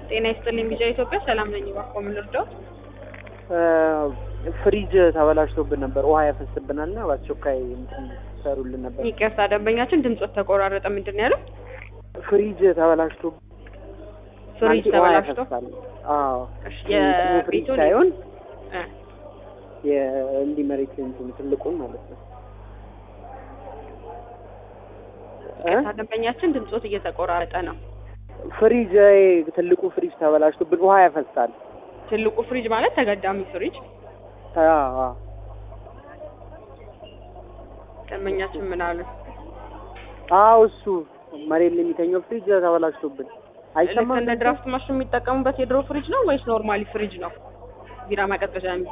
ጤና ይስጥልኝ ቢጃ ኢትዮጵያ ሰላም ነኝ። እባክዎ ምን ልርዳዎት? ፍሪጅ ተበላሽቶብን ነበር፣ ውሃ ያፈስብናል እና በአስቸኳይ እንትን ሰሩልን ነበር። ይቅርታ ደንበኛችን ድምጾት ተቆራረጠ። ምንድን ነው ያለው? ፍሪጅ ተበላሽቶ ፍሪጅ ማለት ውሃ ተበላሽቶ ያፈሳል። አዎ እሺ፣ እንትኑ ፍሪጅ የቤቱን ሳይሆን እ የእንዲህ መሬት እንትን ትልቁን ማለት ነው። እ? ይቅርታ ደንበኛችን ድምጾት እየተቆራረጠ ነው። ፍሪጅ ትልቁ ፍሪጅ ተበላሽቶብን ውሃ ያፈሳል። ትልቁ ፍሪጅ ማለት ተገዳሚ ፍሪጅ። አዎ አዎ። ደንበኛችን ምን አሉ? አዎ እሱ መሬት ላይ የሚተኘው ፍሪጅ ተበላሽቶብን ልክ አይሰማም። እንደ ድራፍት ማሽን የሚጠቀሙበት የድሮ ፍሪጅ ነው ወይስ ኖርማሊ ፍሪጅ ነው? ቢራ ማቀዝቀዣ